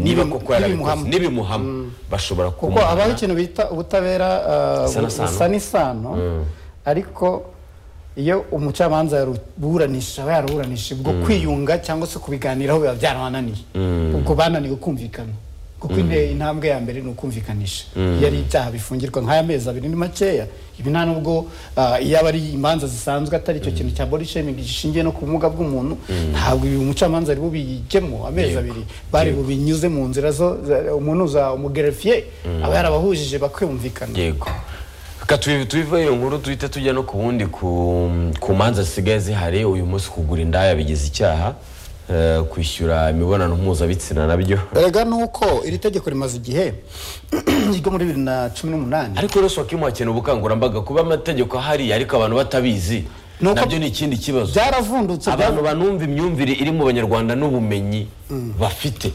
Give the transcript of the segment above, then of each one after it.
niba koko yarabikoze n'ibimuhama bashobora kuko habaho ikintu bita ubutabera busa n'isano ariko iyo umucamanza yaruburanisha aba yaruburanisha ubwo kwiyunga cyangwa se kubiganiraho biba byarabananiye ubwo bananiwe kumvikana kuko intambwe ya mbere ni ukumvikanisha iyo ari ibyaha bifungirwa nk'aya mezi abiri ni makeya ibi nta nubwo iyo aba ari imanza zisanzwe atari icyo kintu cya body shaming gishingiye no ku bumuga bw'umuntu ntabwo ibi umucamanza ari bubijyemo amezi abiri bari bubinyuze mu nzira zo umuntu uza umugerefiye aba yarabahujije bakiyumvikana yego tubiva iyo nkuru duhita tujya no ku wundi ku manza zisigaye zihari uyu munsi kugura indaya bigize icyaha kwishyura imibonano mpuzabitsina nabyo erega ni uko iri tegeko rimaze igihe ryo muri bibiri na cumi n'umunani ariko rero wakimu hakeneye ubukangurambaga kuba amategeko ahari ariko abantu batabizi nabyo ni ikindi kibazo byaravundutse abantu banumva imyumvire iri mu banyarwanda n'ubumenyi bafite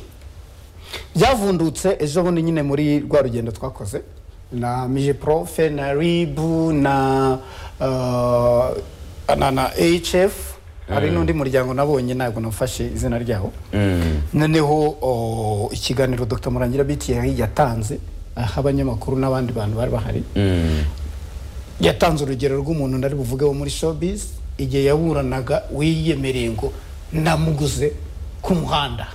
byavundutse ejo bundi nyine muri rwa rugendo twakoze na mijeprofe na ribu na na hf hari n'undi muryango nabonye ntabwo nafashe izina ryawo noneho ikiganiro dr murangira btr yatanze aho abanyamakuru n'abandi bantu bari bahari yatanze urugero rw'umuntu nari buvuge wo muri showbiz igihe yaburanaga wiyemereye ngo namuguze ku muhanda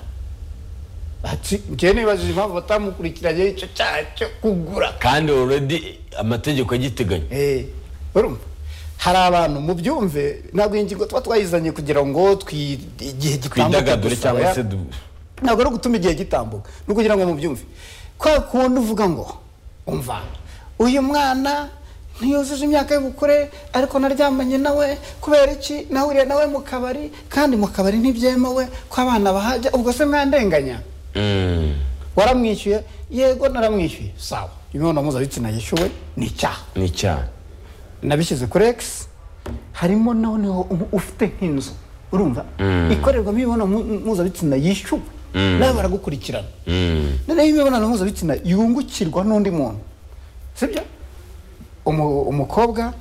ati njyewe nibajije impamvu batamukurikiranye icyo cyaha cyo kugura kandi already amategeko agiteganya urumva hari abantu mu byumve ntabwo iyi ngingo tuba twayizanye kugira ngo igihe gitambuka gusa ntabwo ari ugutuma igihe gitambuka ni ukugira ngo mu byumve kwa kundi uvuga ngo umva uyu mwana ntiyujuje imyaka y'ubukure ariko naryamanye nawe kubera iki nahuriye nawe mu kabari kandi mu kabari ntibyemewe ko abana bahajya ubwo se mwandenganya waramwishyuye yego naramwishyuye sawa imibonano mpuzabitsina yishyuwe ni icyaha ni icyaha nabishyize kuri egisi harimo noneho ufite nk'inzu urumva ikorerwamo imibonano mpuzabitsina yishyuwe nawe baragukurikirana noneho imibonano mpuzabitsina yungukirwa n'undi muntu sibyo umukobwa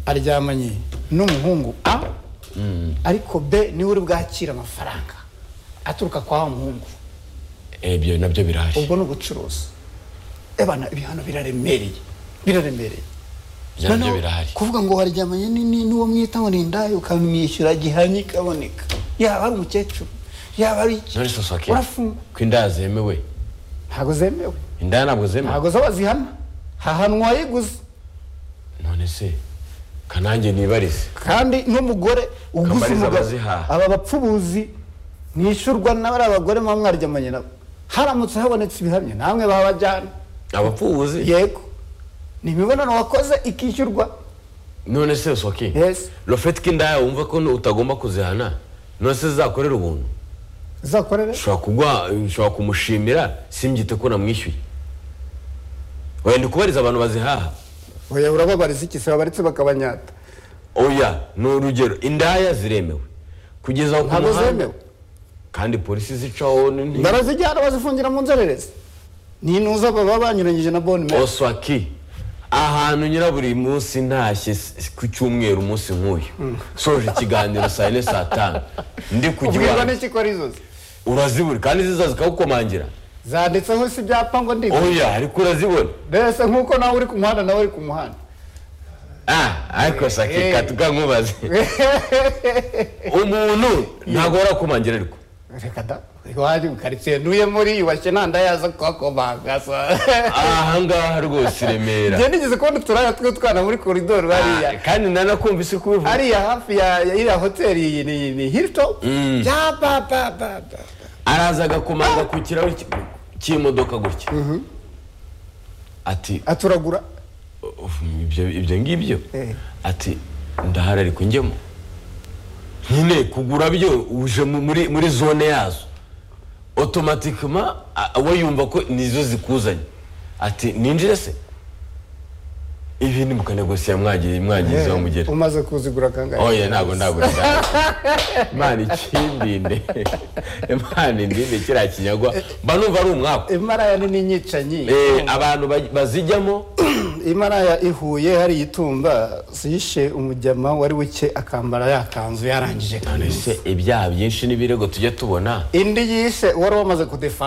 aryamanye n'umuhungu a ariko b niwe uri bwakira amafaranga aturuka kwa wa muhungu ibyo nabyo birahari ubwo ni ubucuruzi ebana ibihano biraremereye biraremereye nabyo birahari kuvuga ngo waryamanye n'uwo mwita ngo ni indaya ukamwishyura gihanye ikaboneka yaba ari umukecuru yaba ari iki urafungwa ko indaya zemewe ntabwo zemewe indaya ntabwo zemewe ntabwo zo bazihana hahanwa yiguze none se kanange nibarize kandi n'umugore uguze umugabo aba bapfubuzi mwishyurwa n'abari abagore muba mwaryamanye nabo haramutse habonetse ibihamya namwe babajyana abapfubuzi yego ni imibonano wakoze ikishyurwa none se soki yes rofeti k'indaya wumva ko utagomba kuzihana none se zakorera ubuntu zakorera ushobora kumushimira simbyite ko namwishyuye wenda kubariza abantu bazihaha oya urababariza iki se babaretse bakabanyata oya ni urugero indaya ziremewe kugeza ku ntabwo zemewe kandi polisi zicaho barazijyana bazifungira mu nzererezi ni intuza baba banyuranyije na boni meri oswaki ahantu nyira buri munsi ntashye ku cyumweru umunsi nk'uyu soje ikiganiro saa yine saa tanu ndi kujya iwawe ubwirwa n'ikiko arizozi urazibura kandi ziza zikawukomangira zanditseho si ibyapa ngo ndi oya ariko urazibona mbese nk'uko nawe uri ku muhanda nawe uri ku muhanda ah ariko sake katuka nkubaze umuntu ntabwo warakomangira ariko reka da iwanjye mu karitsiye ntuye muri yubashye ntanda yaza kuhakomanga aha ngaha rwose i remera njye nigeze kubona uturaya tw'utwana muri koridoro hariya kandi nanakumva isi kubivuga hariya hafi ya iriya hoteli ni hilitopu bya ba ba ba araza agakomanga ku kirahuri cy'imodoka gutya ati aturagura ibyo ngibyo ati ndahari ariko njyemo nyine kugura byo uje muri zone yazo otomatikima we yumva ko nizo zikuzanye ati ninjire se ibi ni mukanegosiya mwagiye mwagize aho mugera umaze kuzigura kangahe oya ntabwo ntabwo imana ikindinde imana indinde kiriya kinyagwa mba numva ari umwaka imaraya ni n'inyicanyi abantu bazijyamo imaraya ihuye hari itumba zishe umujyama wari wike akambara yakanzu yarangije kandi se ibyaha byinshi n'ibirego tujya tubona indi yishe wari wamaze kudefana